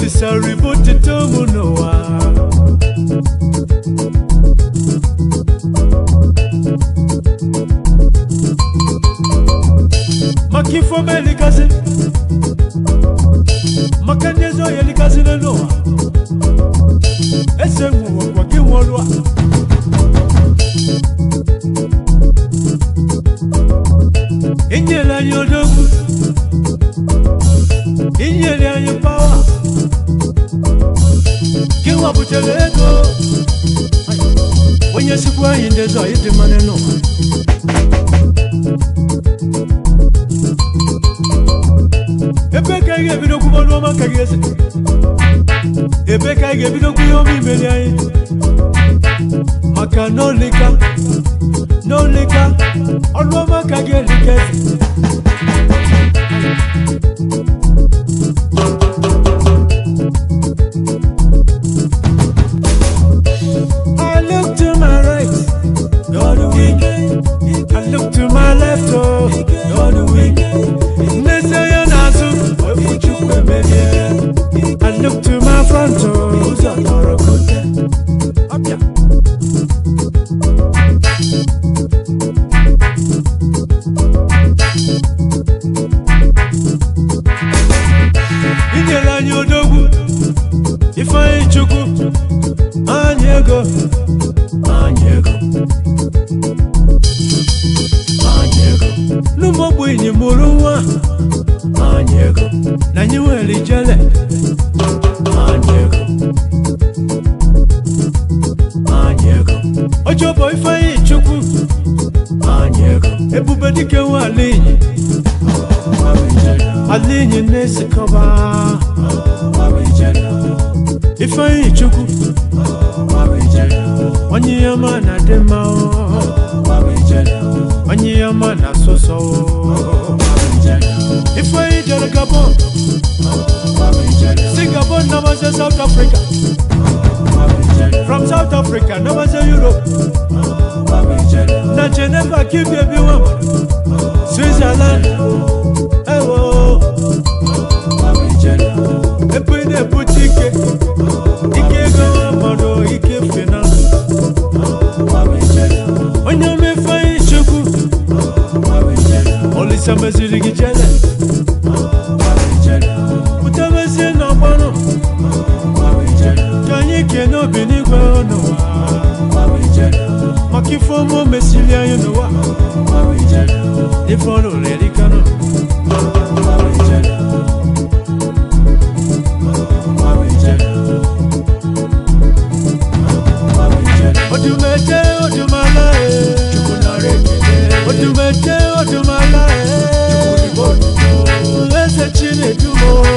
osisaribotete mụ n'ụwa maka ife ọma elikasị maka ndị ezi ọhịa elikasị n'ụwa ese nwụwakwa gị nwụrụ a inyere anyị odogwu inyere anyị pawa gị wapụtara ego onye sikwa anyị ndị ezi ọhịa dị mmanụ n'ụwa ebe ka anyị ga-ebido kwuba n'ọma ka gị eze ebe ka anyị ga-ebido kwu ihe ọma imeri anyị maka n'olika n'olika ọrụ ọma ka gị elika eze I look to my right, you're the weak. I look to my left, oh, you're the weak. Nesaya nasu, wefuchukwu emelie. I look to my front, oh, ụzọ tọrọ kote. Ọbịa. Inyere anyị odogwu, Ifeanyi Chukwu, anyị ego, anyị ego. anyị ego n'ụmụ ogbenye mụrụ nwa anyị ego na anyị nwere ijele anyị ego anyị ego ojobo ifeanyi chukwu anyị ego ebube dike nwa alinyi alinyi na-esikọba ifeanyi chukwu onye ya ma na dị mma o. onye ya ma na asụsọ o. ifeanyi jere gabon si gabon namaze south africa from south africa namaze europe na geneva kibia bi nwa switzerland ewo ebe ị na-ebute ike ike ego nwa mmadụ ike finance onye omefeanyi chukwu olisa meziri gị jele pụtabezie n'ọgbanụ ka anyị kene obi n'igwe n'ụwa maka ife ọma o mesiri anyị n'ụwa ife ọrụ rerikanụ odumeje odumala e odumeje odumala e eze chinedumo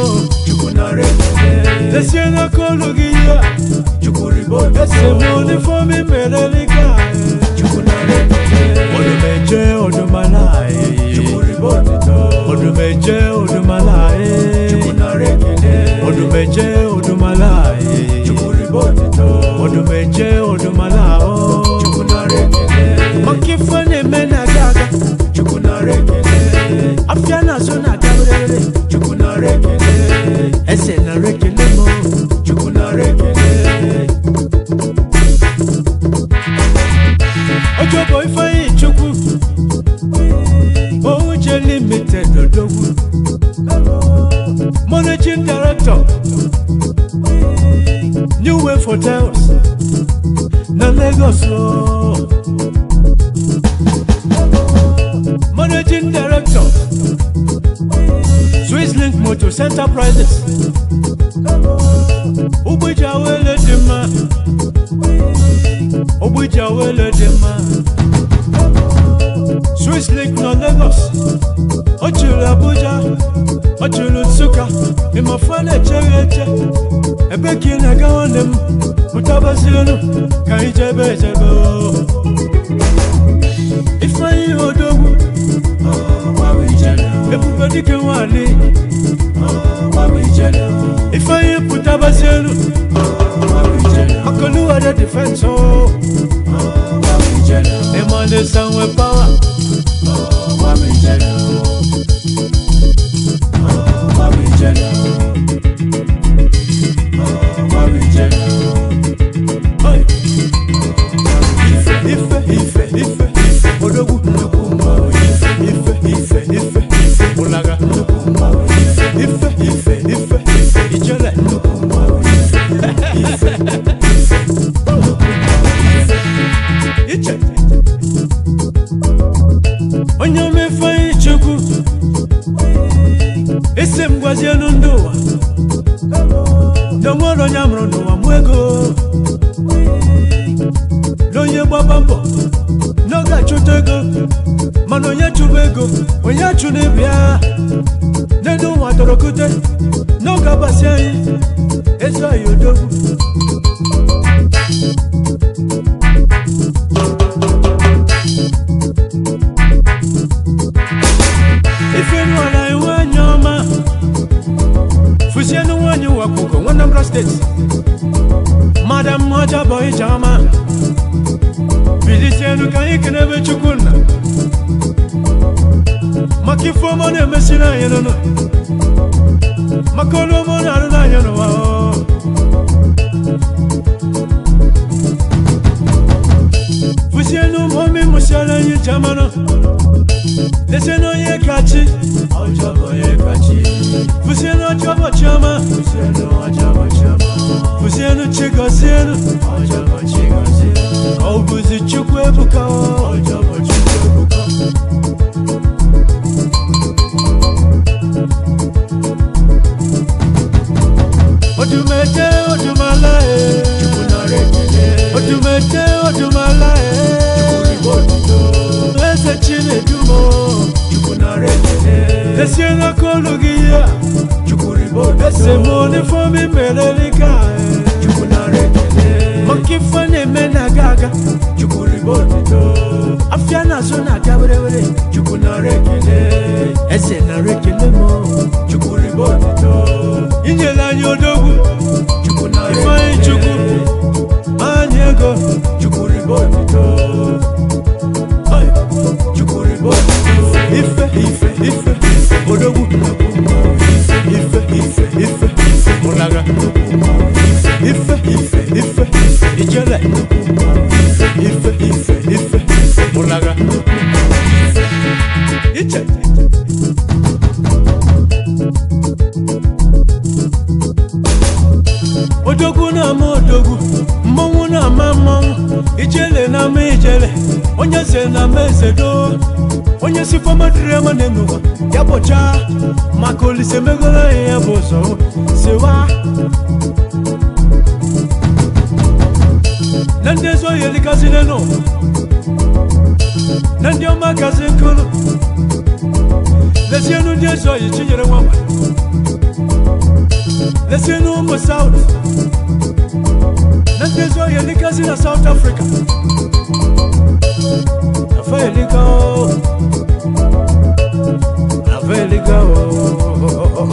esiena kolu gị ya ese mụ n'ifeomi merelika odumeje odumala e odumeje odumala e odumeje odumala e odumeje odumala o maka ife na-eme na aga aga afịa na-azụ na adabrere ese na rekele m ojobo ifeanyi chukwu ouche limited odogwu managing director new wave hotels na lagos o. managing director swiss link motors enterprises ụgbọji awele dị mma ụgbọji awele dị mma swiss link nọ lagos ọ chụrụ abuja ọ chụrụ nsụka ịmafa na-echeghị eche ebe ka ị na-aga nwanne m pụtabazirinu ka anyị jebe ejebe o. ifeanyi odogwu ebube dike nwanyị ifeanyi pụtabazienu akọluwade difense o ịmane sanwe pawa onye amụrụ n'ụwa mụ ego n'onye gbaba mbọ n'oge achụta ego mana onye chụba ego onye chụ n'ibi ya n'elu ụwa dọrọkute n'oge abasị anyị ezi anyị odogwu ifenu ala iwe anya ọma fụsienu nwanyị wakwugo nwanambra steeti madam ọcha bụ ije ọma bilisienu ka anyị kenebe chukwu nna maka ife ọma ọ na-emesiri anyị nụnụ maka olu ọma ọ na-arụ n'anya n'ụwa ọ. fụsienu mọmi mụsiara anyị jamanụ lesienu onye kachi fụsienu ọjọbọ chiọma fụsienu chigozienu ọ bụzi chukwu ebuka ọ. Odumete odumala e Odumete odumala e Eze Chinedumo Esiena kolu gị ya Ese mone fomi merelika e Maka ife na-eme na aga aga Afịa na-azụ na-aga were were Eze nara ekele mo Inyere anyị odogwu Ifeanyị Chukwu anyị ego ife ife ife odogwu ife ife ife ụlaga ife ife ife ijele ife ife ife ụlaga iche odogwu na-ama odogwu mmọnwụ na-ama mmọnwụ ijele na-ama ijele onye ze na-ama ezedo onye si fọmadịrị ama n'ụwa ya bụcha maka olise megoro anyị ya bụ ụzọ sewa na ndị ezi ohi elikazile nụ na ndị ọma gazi nkụrụ lezienu ndị ezi ohi chinyere nwamba lezienu ụmụ saut na ndị ezi ohi elikazi na saut afrịka afa elika o afa elika o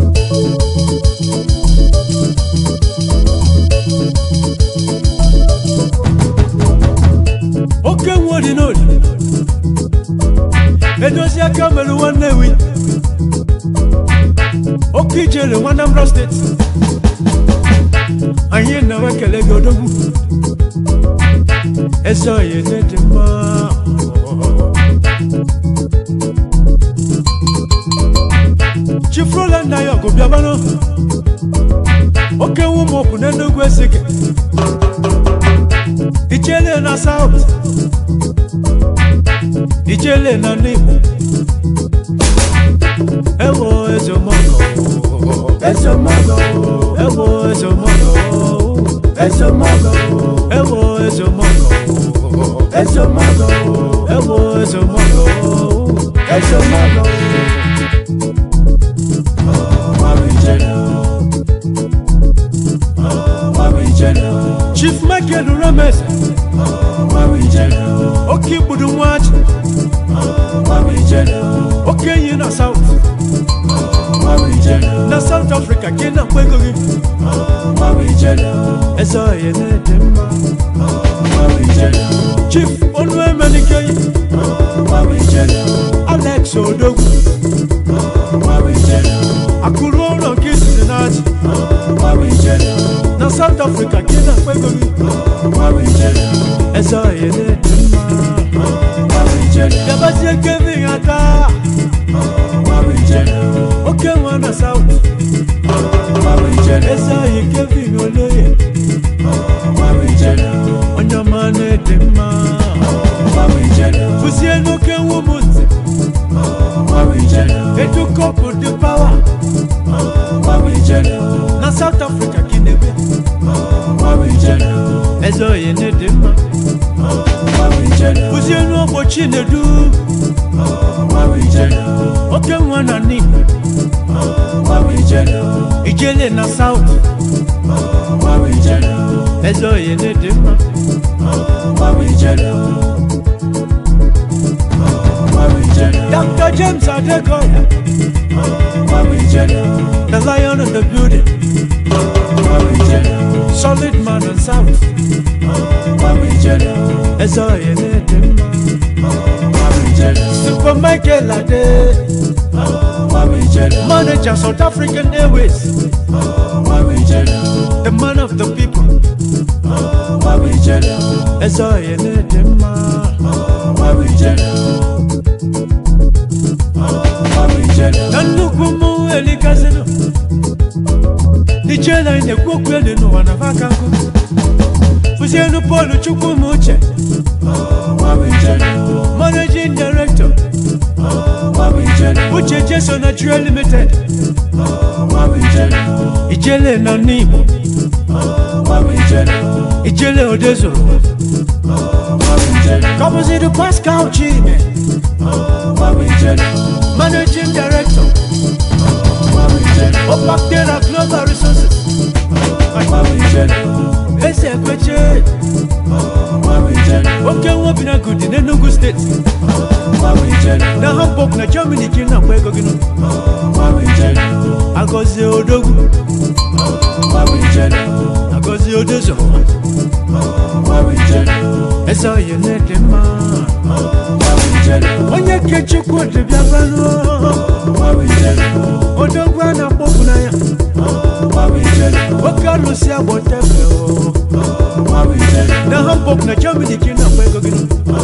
oke nwa dị n'oli edozi aka mere nwanne wi oke ijele nwa Anambra steeti anyị na-enwe ekele gị odogwu eze oyi dị mma chifrola nna ya ọgụ bịabanụ oke nwa ụmụokwu n'enugwu esike ichele na saut ichele na n'igbo ewo ezomogo ezomogo ewo ezomogo ezomogo ewo ezomogo ezomogo ewo ezomogo ezomogo chief michael rames oke igbudu nwaji oke enyi na south na south africa ka ị na-akpọ ego gị eze oyi na-ede mma chief onu emenikeyi alex odogwu akụrụ ụlọ nke isiri n'aji na south africa ka ị na-akpọ ego gị eze oyi na-ede mma gabazie kevin ata oke nwa na south eze oyi kevin oloye onye ọma na-ede mma fụzie n'oke nwa ụmụnze edu kọpụ dị pawa na south africa ka ị na-ebe eze oyi na-ede mma kụzie n'ogbo chinedu oke nwa na n'igbo ijele na saut eze oyi na-ede mma dr james adegoya the lion in the building solid man and south eze oyi na-ede mma super michael ade manager south african airways the man of the people eze oyi na-ede mma na nnukwu mmụọ elikazinu n'ichela anyị na-ekwu okwu elu n'ụwa na vaka nkụ fụzienu pọl chukwuma uche managing director uche jeso nigeria limited ijele na n'igbo ijele odezoro kọbụzidu pascal chime managing director opactera global resources eze ekweche oke nwa bi na gudi n'enugu steeti na hamburg na germany ka ị na-agba ego gị nọ agọzie odogwu agọzie odezoro eze oyi na-ede mma onye ke chukwu dịbịa banụ odogwu a na-akpọpụ n'anya oke alụsị agbọtebe na hamburg na germany ka ị na-agba ego gị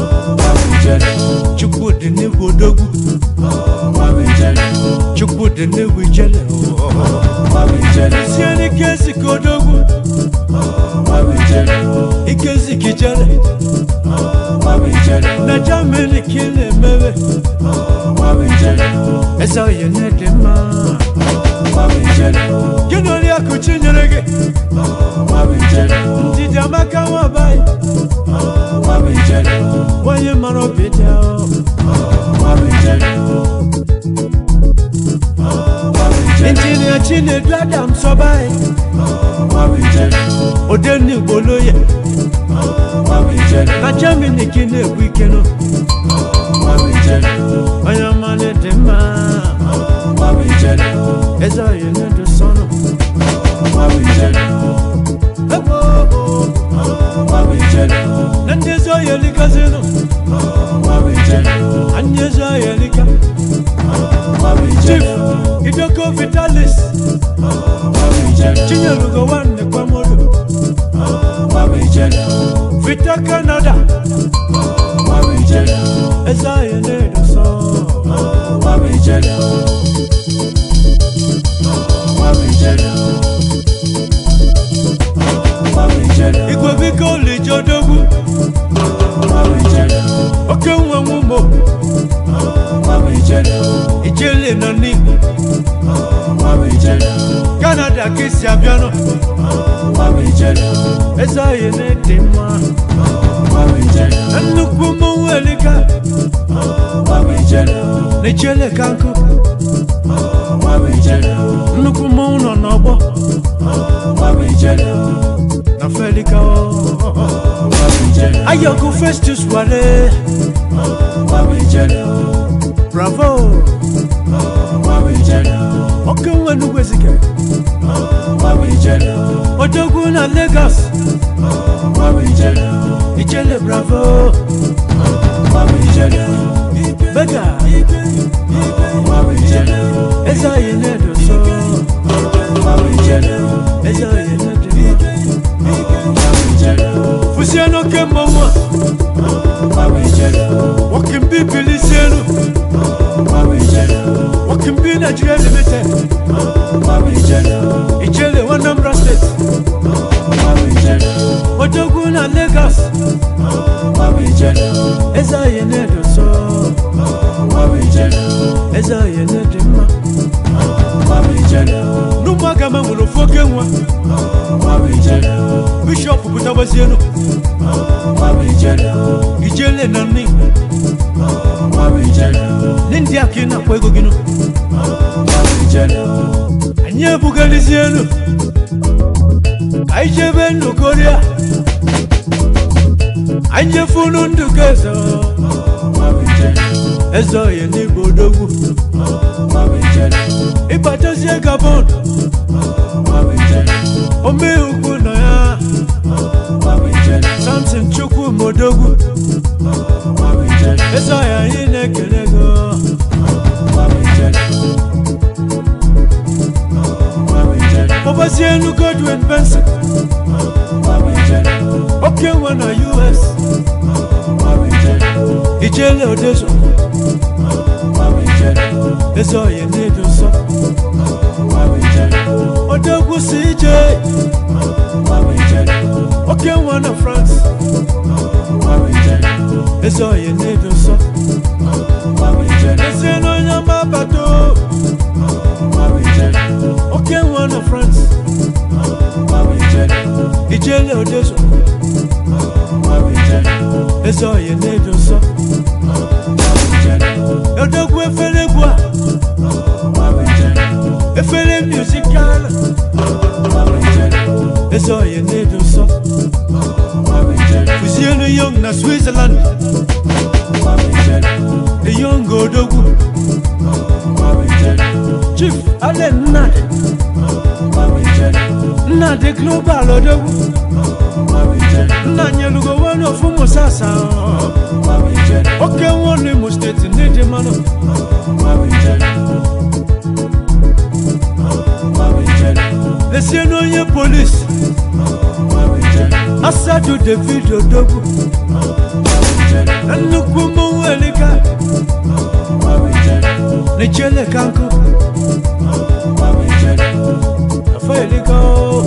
chukwu dị n'egwu odogwu chukwu dị n'egwu ijele sie n'ike ezi ka odogwu ike ezi ka ijele na germany ka ị na-emewe eze oyi na-ede mma gị na oriakụ chinyere gị ndidi amaka nwabaị nwanyị mara obi dị ahụ injinia chinedu adam sọbaị odenigbo loye na germany ka ị na-ekwu ike nọ onye ọma na-ede mma eze oyi na-edu sọnụ na ndị ezi oyi elikazinụ anyị ezi oyi elika chief idoko vitalis chinyelugo nwanne kwamodo vita canada eze oyi na-edu sọ igwe biko lijodogwu oke nwe nwụmo ijele nọ n'igbo canada ka isi abịanụ eze oyi na-ede mma na nnukwu mmọnwụ elika na ijele ka nkụ nnukwu mmọnwụ nọ n'ọgbọ na felika ayọkụ festus wale bravo oke nwe nnukwu ezike odogwu na lagos ijele bravo bega eze oyi na-edo so eze oyi na-edo fusie n'oke mmọnwụ a wakimbi bilisienu wakimbi nigeria limited ijele wanambra state odogwu na lagos eze oyi na-edo so eze oyi na-edo mma n'ụmụaka ma nwere ofu oke nwa bishọp pụtabazienu ijele na nne ndị ndị a ka ị na-akpọ ego gị nụ anyị ebugalizienu anyị jebe ndụ koria anyị jefunu ndụ ka eze eze oye n'igbo odogwu ịbatazie gabon omee ukwu na ya samson chukwu modogwu eze oye anyị na-ekele go kpọbazienu godwin benson oke nwe na us ijele odezo eze oye na-edo nsọ odogwu si ije oke nwa na france eze oye na-edo nsọ ezie na onye mabata oke nwa na france ijele odezo eze oye na-edo nsọ odogwu efere egwu a efere musikal eze oye na-edo nsọ fuzienu yong na switzerland the young odogwu chief allen nnadi nnadi global odogwu nna nyelugo wani ofu musasa oke nwonu imo steeti n'ịdị mmanụ lesie n'onye polisi asadu david odogwu nnukwu mmọnwụ elika n'echele kanku afa elika o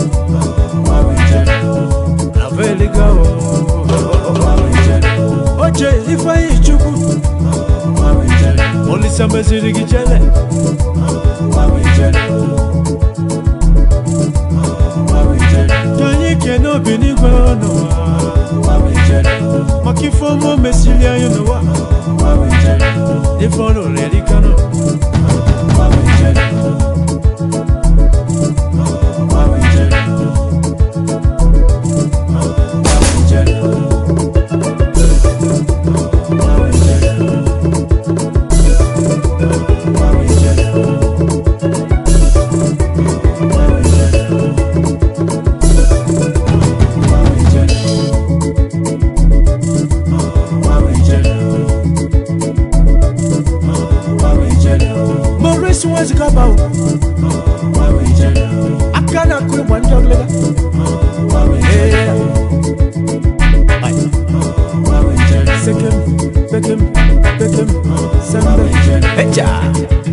afa elika o oche ifeanyi chukwu olisa meziri gị chele ka anyị kene obi n'igwe n'ụwa maka ife ọma o mesiri anyị n'ụwa ife ọrụ erika nọ maurice nwezigaba aka na-akụ ịgba ndị ọlịga sekem pekem pekem sembe echa